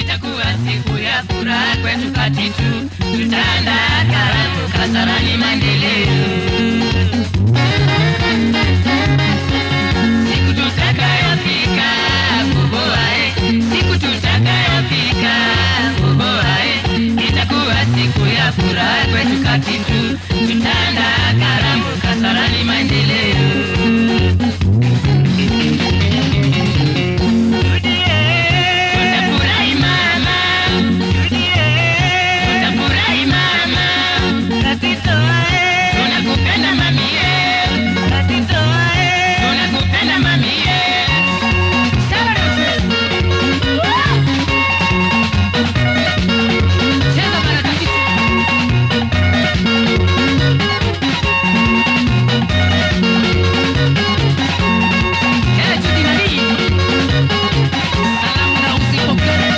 itakuwa siku ya furaha kwetu kati tu, tutaandaa karamu Kasarani maendeleo. Siku tutakayofika kuboae, siku tutakayofika kuboae, itakuwa siku ya furaha kwetu kati tu, tutaandaa karamu Kasarani maendeleo. Tutafurahi mama, tutafurahi mama, tunakupenda mamie, tunakupenda mamie. Cheza bana kabisa. Eh, Judy Nani. Salamu na usipokee.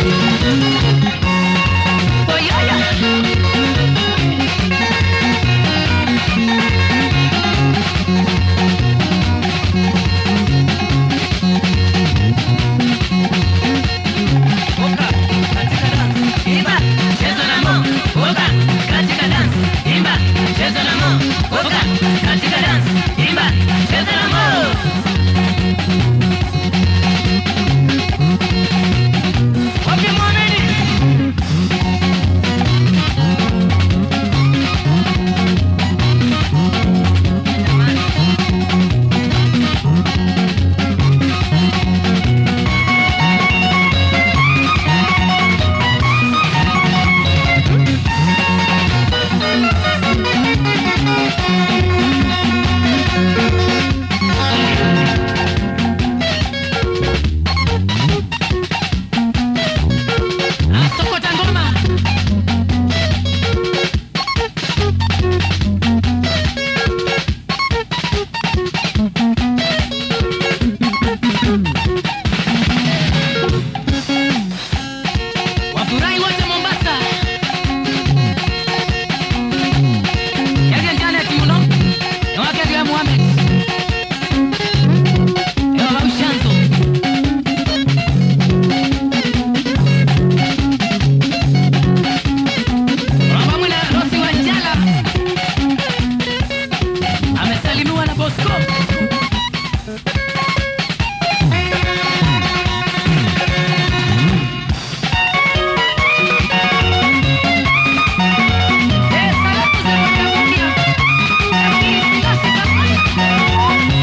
Oyaya. Oka, katika dance. Imba, cheza na mo. Oka, katika dance. Imba, cheza na mo. Oka, katika dance. Imba, cheza na mo. Wapi Mohamed? Asokota ngoma. Wafurahi wote Mombasa. Yake Janet Mulo. Na wake Abdul Mohamed. Ewa Baushanzo. Pamoja na Rosi Wanjala amesalimiwa na Bosco. Eh, salamu za Wakabukia. Lakini basi kama-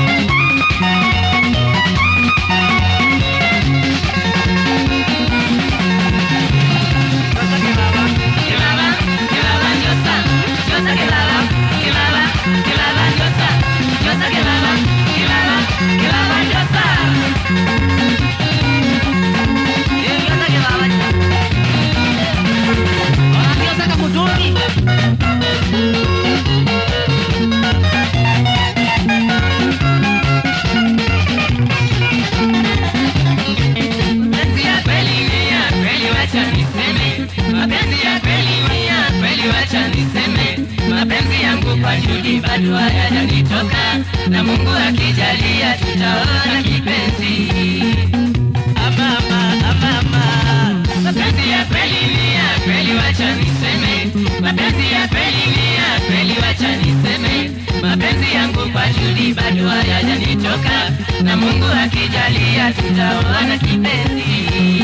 Mapenzi ya kweli ni ya kweli, wacha niseme. Mapenzi ya kweli ni ya kweli, wacha niseme. Mapenzi yangu kwa Judi bado hayajanitoka, na Mungu akijalia tutaona kipenzi. Amama, amama. Mapenzi ya kweli ni ya kweli, wacha niseme. Mapenzi ya kweli ni ya kweli, wacha niseme. Mapenzi yangu kwa Judi bado hayajanitoka, na Mungu akijalia tutaona kipenzi.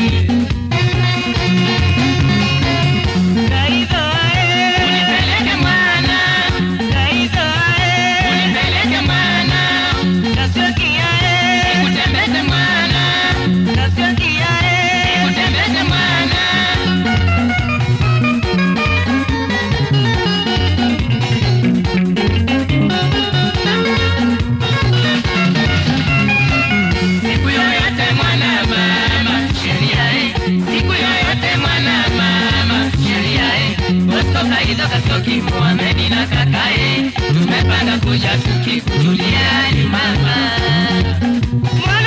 Unipeleke mwana, unipeleke mwana, nikutembeze mwana, nikutembeze mwana. Siku yoyote mwana mama, sheria eh. Siku yoyote mwana mama, sheria eh. Bosco Kaido Kasoki Mohamed na kakae, tumepanga kuja tukikujulia ni mama. Mwana